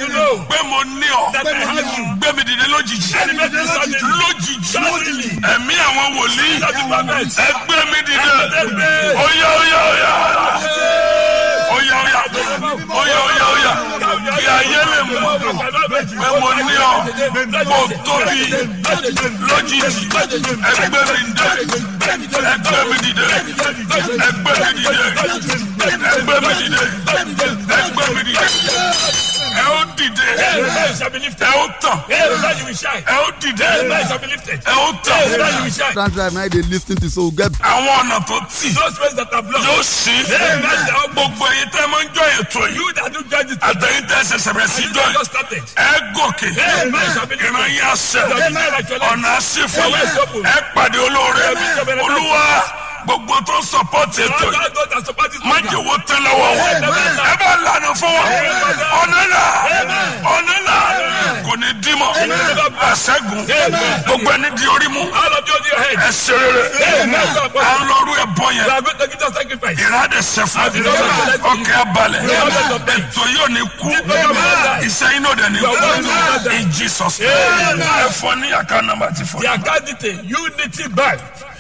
to know pé mo ní ọ that I have you. gbé mi dìde lójijì Elevate me suddenly. lójijì Suddenly. ẹ̀mí àwọn wòlíì That the prophet. ẹ gbé mi dìde Elevate me. óyá óyá óyá óyá óyá óyá óyá óyá kí ayé lè mọ̀ pé mo ní ọ mo tóbi lójijì ẹ gbé mi dìde ẹ gbé mi dìde ẹ gbé mi dìde ẹ gbé mi dìde ẹ gbé mi dìde ẹ ó dìde Amen shall be ẹ lifted. ó tàn Amen you will shine. ẹ ó dìde Amen shall be lifted. ẹ ó tàn Amen you will shine. That time I dey lis ten to so get àwọn ọ̀nà tó tì Those friends that have yóò lost. sí Amen shall be gbogbo èyí tẹ́ máa ń jọ ètò yìí You that do judge it. àtẹ̀yìn tẹ́ ṣẹ̀ṣẹ̀ bẹ̀rẹ̀ sí You jọ that yìí just started. ẹ gòkè Amen shall be ìran lifted. yín àṣẹ ọ̀nà àṣìfò Amen. ẹ pàdé olóore Amen. olúwa gbogbo tó ń sọpọ́tì ètò All yìí those that support this má jẹ́ owó tẹ́ lọ́wọ́ wọn ẹ bá lànà fún wọn ọ̀nà là ọ̀nà là kò ní dímọ̀ àṣẹ́gun gbogbo ẹni di orí mú All of you on your head. ẹ ṣe rere à ń lọ́rú ẹ̀ bọ́ yẹn You are going to give us sacrifice. ìrádẹ sẹfún ọkẹ abalẹ ètò yóò ní kú iṣẹ́ yín náà dẹ̀ ní kú in Jesus name ẹ fọ ní àká nàmbà ti fọ. The account detail Unity Bank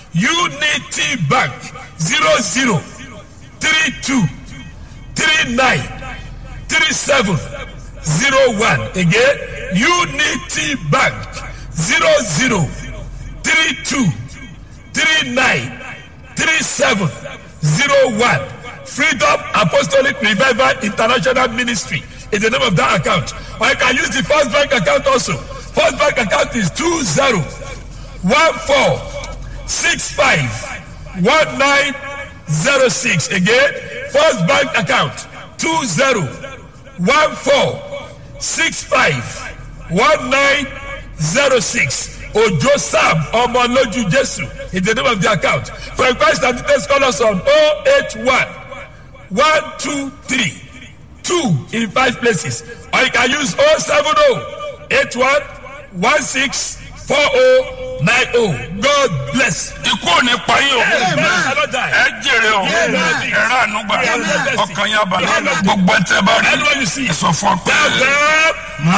Unity Bank zero zero three two three nine three seven zero one again Unity Bank zero zero three two three nine three seven zero one Freedom Apostolic Revival International Ministry is the name of that account or you can use the First Bank account also First Bank account is two zero one four six five one nine zero six again First Bank account two zero one four six five one nine zero six Ojo Sam Ọmọlójú Jésù is the name of the account for inquiries and details call us on oh eight one one two three two in five places or you can use oh seven oh eight one one six four oh nine oh God bless. ikú ò ní pa yín o Amen. Shall not die. ẹ jèrè o ẹ rà ànúgbà ọkàn yín abalẹ̀ gbogbo ẹ tẹ́ bá rí Anyone you see. ẹ sọ fún ọ pé. Tell them,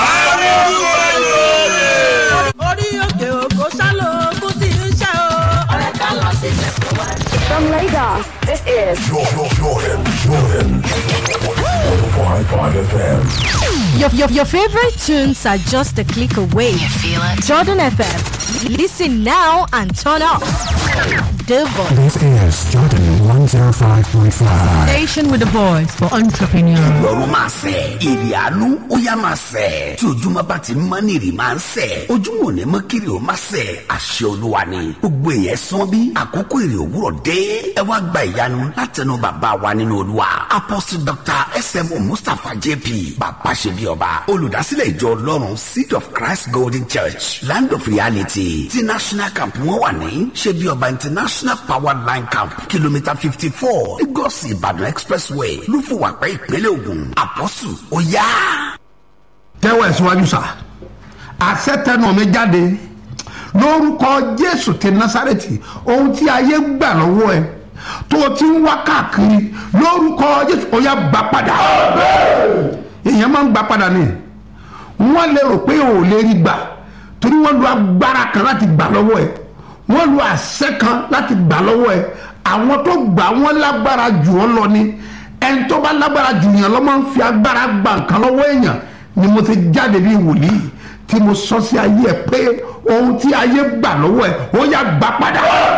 Hallelujah. orí òkè òkò sálò ogun tí ń ṣe o. ọ̀rẹ́ ká lọ sí ìfẹ̀kọ̀ wá. From Lagos, this is Jordan, Jordan, Jordan. 105.5 FM. Your, your, your favorite tunes are just a click away. You feel it? Jordan FM. Listen now and turn up. The voice. This is Jordan 105.5. Station with the voice for entrepreneurs. lọ́rùn máa sẹ̀ èrè àánú ó yá máa sẹ̀ tí ojúmọ́ bá ti mọ́ ní èrè máa ń sẹ̀ ojúmọ́ ò ní mọ́ kiri ó máa sẹ̀ àṣẹ olúwa ni gbogbo èèyàn sán bí àkókò èrè òwúrọ̀ dé ẹ wá gba ìyanu látẹnu bàbá wa nínú olúwa apostle dr smo mustapha jp bàbá ṣe bí ọba olùdásílẹ̀ ìjọ ọlọ́run seed of christ golden church land of reality ti national camp wọn wà ní ṣe bí ọba international power line camp kìlómítà fifty four lagos ìbàdàn expressway lúfùwàpẹ́ ìpínlẹ̀ ògùn àpọ́sù ó yá. tẹ́wọ̀ ẹ̀ síwájú sá àṣẹ tẹnu mi jáde lórúkọ jésù ti násàrẹ́tì ohun tí ayé gbà lọ́wọ́ ẹ tó o ti ń wá káàkiri lórúkọ jésù ó yá gbà padà èèyàn máa ń gbà padà ni wọ́n lè rò pé o ò lè rí gbà torí wọ́n lu agbára kan láti gbà lọ́wọ́ ẹ wọ́n lu àṣẹ kan láti gbà lọ́wọ́ ẹ àwọn tó gbà wọ́n lágbára jù ọ́ lọ ni ẹni tó bá lágbára jù yàn lọ́ máa ń fi agbára gba nǹkan lọ́wọ́ èèyàn ni mo ti jáde bí wòlíì tí mo sọ sí ayé ẹ pé ohun tí ayé gbà lọ́wọ́ ẹ ó yá gbà padà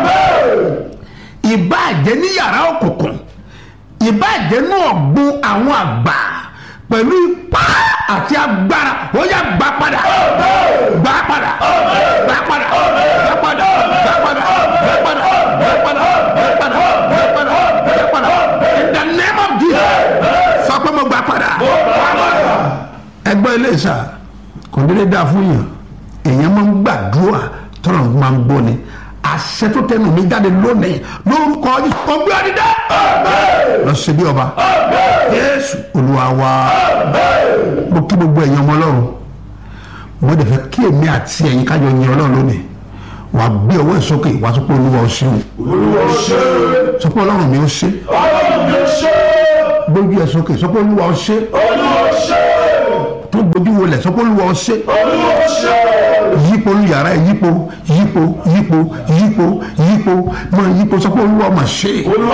ìbáàjẹ́ ní yàrá òkùnkùn ìbáàjẹ́ náà gbọ́ àwọn àgbà pẹ̀lú ipá àti agbára ó yá gbà padà gbà padà gbà padà gbà padà gbà padà gbà padà gbà padà gbà padà gbà padà gbà padà in the name of Jesus sọ pé mo gbà padà ẹgbẹ́ ilé ìsà kò dédé dáa fún yàn èèyàn máa ń gbàdúrà tọ́lọ̀ máa ń gbọ́ ni àṣẹ tó tẹnu mi jáde lónìí lórúkọ ọgbẹ́ ọdídẹ́ lọ sí bí ọba Jésù Olúwa wa mo kí gbogbo ẹ̀yin ọmọ Ọlọ́run mo dẹ̀ fẹ́ kí èmi àti ẹ̀yin kájọ yin Ọlọ́run lónìí wàá gbé ọwọ́ ẹ̀ sókè wàá sọ pé Olúwa ó ṣeun sọ pé Ọlọ́run mi ó ṣe gbójú ẹ̀ sókè sọ pé Olúwa ó ṣe tó gbójú wọlé sọ pé olúwa ọṣẹ yípo olùyàrá ẹ yípo yípo yípo yípo yípo mọ yípo sọ pé olúwa ọmọ ṣe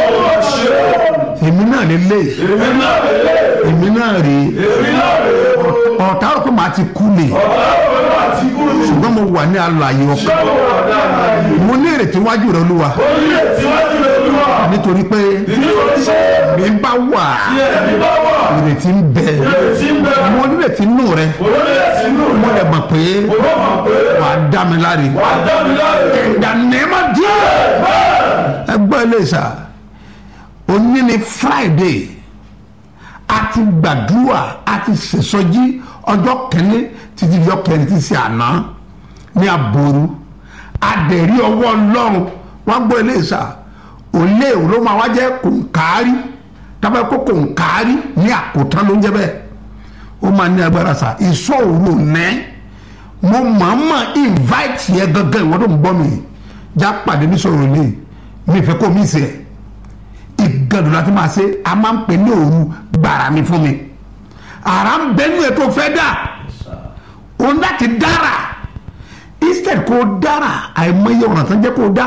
èmi náà lè lé èmi náà rè é ọ̀tá rò pé màá ti kú lè ṣùgbọ́n mo wà ní alààyè ọkàn mo ní ìrètí wájú rẹ olúwa nítorí pé mi bá wà ìrètí ń bẹ mo ní ìrètí nù rẹ mo lè mọ̀ pé wà á dá mi láre ìdánimá díẹ̀ ẹgbẹ́ ilé ìsà òní ni friday a ti gbàdúrà a ti ṣèṣọjí ọjọ́ kẹ́ni títí ọjọ́ kẹ́ni ti ṣe àná ní aboru adẹ̀rí ọwọ́ ọlọ́run wọ́n gbọ́ ilé ìsà òlé ló máa wá jẹ́ kòǹkárí tábà kó kòǹkárí ní àkótán ló ń jẹ́ bẹ́ẹ̀ ó máa ní agbára sa ìsọ òru nẹ́ mo mọ̀ọ́mọ̀ invite yẹ gangan ìwọ́n tó ń gbọ́ mi já pàdé ní sọ̀rọ̀ lé mi fẹ́ kó mi sẹ́ ìgàdùn láti máa ṣe a máa ń pè ní òru gbàrà mi fún mi àrà ń bẹ́nu ẹ̀ tó fẹ́ dà òun láti dára instead kó dára àìmọye ọ̀nà tó ń jẹ́ kó dá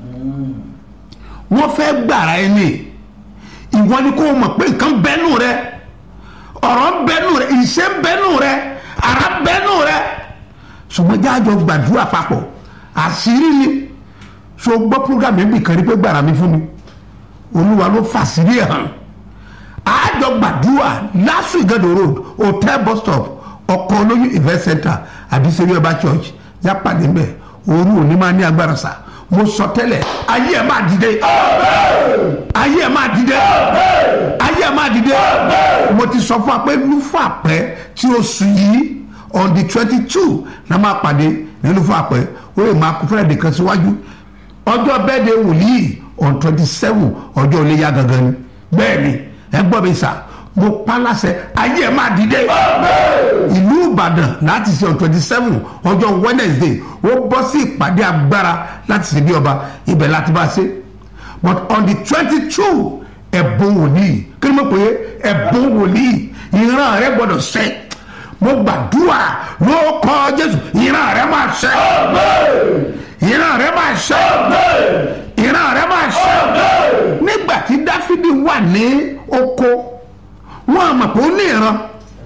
wọ́n fẹ́ gbàrà ẹni ìwọ ni kó o mọ̀ pé nǹkan bẹ́nu rẹ ọ̀rọ̀ bẹ́nu rẹ ìṣe bẹ́nu rẹ ara bẹ́nu rẹ ṣùgbọ́n jáàjọ gbàdúrà papọ̀ àṣírí ni so gbọ́ program yẹn bì kan rí pé gbàrà mi fún mi olúwa ló fàṣírí ẹ̀ hàn àjọ gbàdúrà lásù ìgàdò road hotel bus stop ọkọ̀ olóyún event center àbísẹ́rí ọba church jápàdé mbẹ́ òru òní máa ní agbára sáà mo sọ tẹ́lẹ̀ ayé ẹ̀ máa dìde ayé ẹ̀ máa dìde ayé ẹ̀ máa dìde mo ti sọ fún wa pé lúfọ àpẹ tí o sùn yìí on the twenty two na máa pàdé ní lúfọ àpẹ ó lè máa kó fúnra kan síwájú ọjọ́ bẹ́ẹ̀ de wòlíì on twenty seven ọjọ́ iléyà gangan ni bẹ́ẹ̀ ni ẹ gbọ́ mi sà mo pa láṣẹ ayé ẹ̀ máa dìde ìlú ìbàdàn láti ṣe on twenty seven ọjọ́ wednesday ó bọ́ sí ìpàdé agbára láti ṣe bí ọba ibẹ̀ láti bá ṣe but on the twenty two ẹ̀bùn wòlíì kí ni mo pè é ẹ̀bùn wòlíì ìran rẹ gbọ́dọ̀ ṣẹ mo gbàdúrà ló kọ́ jésù ìran rẹ máa ṣẹ ìran rẹ máa ṣẹ ìran rẹ máa ṣẹ nígbà tí dáfídì wà ní oko wọn àmọ̀ pé ó ní ìran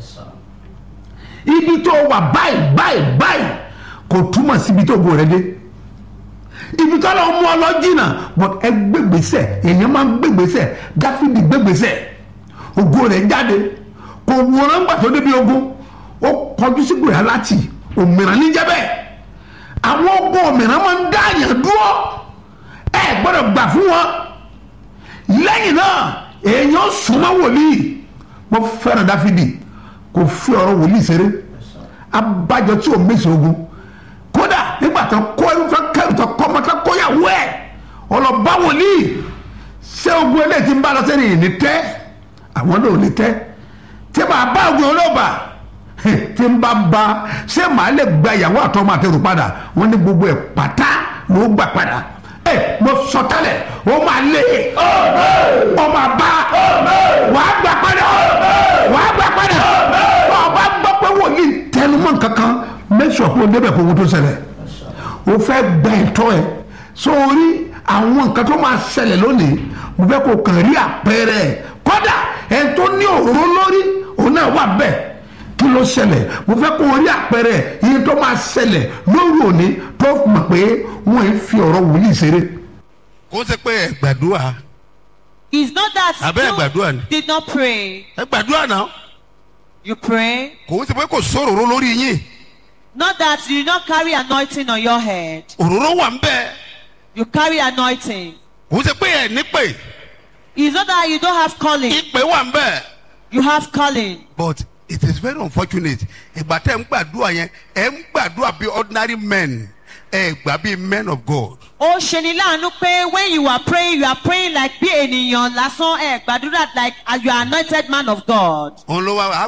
ibi tó wà báyìí báyìí báyìí kò túmọ̀ síbi tó gbò rẹ dé ibi tó lọ mú ọ lọ jìnnà but ẹ gbégbèsè èèyàn máa ń gbégbèsè dáfídì gbégbèsè ògo rẹ jáde kò wòran gbà tó débi ogun ó kọjú sí gbòòrà láti òmìnira níjẹbẹ àwọn ogun òmìnira máa ń dá àyàn dúró ẹ gbọ́dọ̀ gbà fún wọn lẹ́yìn náà èèyàn súnmọ́ wòlíì mo fẹ́ràn dáfídì kò fi ọ̀rọ̀ wòlíì ṣeré abájọ tí ò mèsì ogun kódà nígbà tó kó ẹrúfẹ́ kẹrù tó kọ́ ọmọ tó kóyàwó ẹ̀ ọlọ́ba wòlíì ṣé ogun eléyìí ti ń bá lọ sẹ́ni ìní tẹ́ àwọn náà ò ní tẹ́ tí màá bá ogun olóòbà tí ń bá ba ṣé màá lè gba ìyàwó àtọmọ àtẹrù padà wọn ní gbogbo ẹ̀ pátá ló gbà padà ẹ mo sọ tẹ́lẹ̀ ó máa lé ọ máa bá wàá gbà padà wàá gbà padà ọba gbọ́ pé wòlíì tẹnumọ́ kankan mẹ́sàn-án kó o débẹ̀ kó o tó ṣẹlẹ̀ o fẹ́ gba ẹ̀tọ́ ẹ̀ sórí àwọn nǹkan tó máa ṣẹlẹ̀ lónìí mo fẹ́ kó o kàn rí àpẹẹrẹ ẹ̀ kódà ẹ̀ tó ní òróró lórí òun náà wà bẹ́ẹ̀ kí ló ṣẹlẹ̀ mo fẹ́ kó o rí àpẹẹrẹ iye tó máa ṣẹlẹ̀ lórí òní tó mọ̀ pé wọ́n ń fi ọ̀rọ̀ wòlíì ṣeré. kó ṣe pé ẹ gbàdúrà It's not that Abẹ́ ẹ gbàdúrà ni. you did not pray. ẹ gbàdúrà náà You pray. kò ṣe pé kò sóròró lórí yín Not that you did not carry anointing on your head. òróró wà ń bẹ You carry anointing. kò ṣe pé ẹ nípè It's not that you don't have calling. ìpè wà ń bẹ You have calling. but it is very unfortunate ìgbà tẹ́ ń gbàdúrà yẹn ẹ ń gbàdúrà bí ordinary men ẹ gbà bí men of God ó ṣeni láàánú pé when you are praying you are praying like bí ènìyàn lásán ẹ gbàdúrà like as you are anointed man of God. òun ló wá